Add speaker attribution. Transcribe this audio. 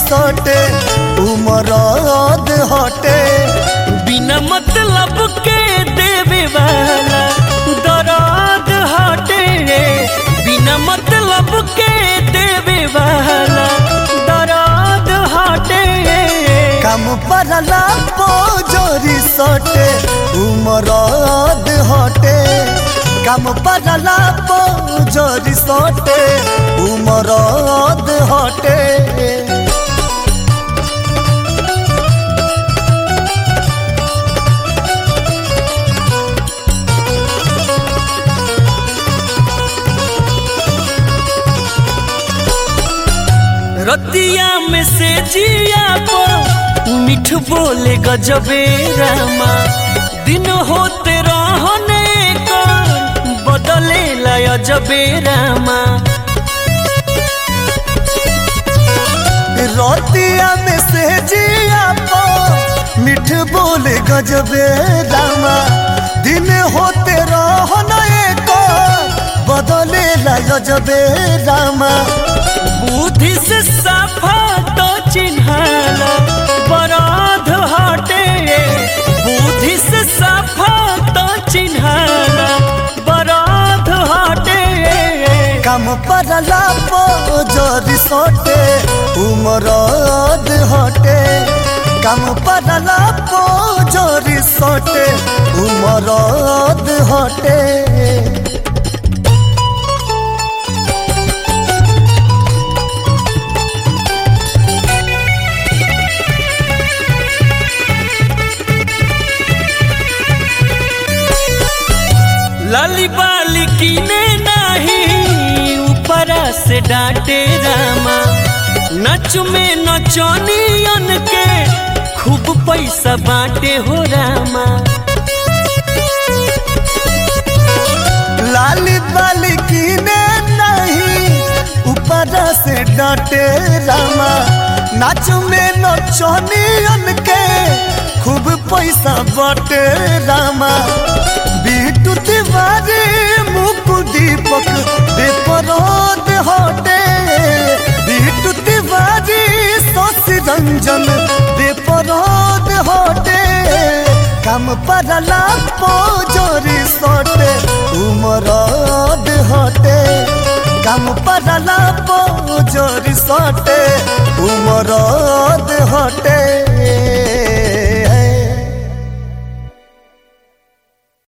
Speaker 1: सटे उमरद हटे
Speaker 2: बिना मतलब के देवे वाला दराद हटे बिना मतलब के देवे वाला दराद हटे
Speaker 1: काम परला पोजरी सटे उमरद हटे काम परला पोजरी सटे उमरद हटे
Speaker 2: रतिया में से जिया पर मिठ बोले गजबे रामा दिन होते रहने का बदले लाया जबे रामा
Speaker 1: रोतिया में से जिया पो मिठ बोले गजबे रामा दिन होते रहना एको बदले ला गजबे रामा
Speaker 2: बुद्धि से सफा तो चिन्हाला बराध हटे बुद्धि से सफा तो चिन्हाला बराध हटे
Speaker 1: काम परला पोजरी सोटे उमरद हटे काम परला पोजरी सोटे उमरद हटे
Speaker 2: लाली बाली कीने नहीं ऊपरा से डांटे रामा नच में नचनियन के खूब पैसा बांटे हो रामा
Speaker 1: लाली बाली कीने नहीं ऊपर से डांटे रामा नाच में नचनियन के खूब पैसा बटे रामा बीटू तिवारी मुकु दीपक बेपरोद हटे बीटू तिवारी शशि रंजन बेपरोद हटे काम परला पोजरी सटे उमरद हटे काम परला पोजरी सटे उमर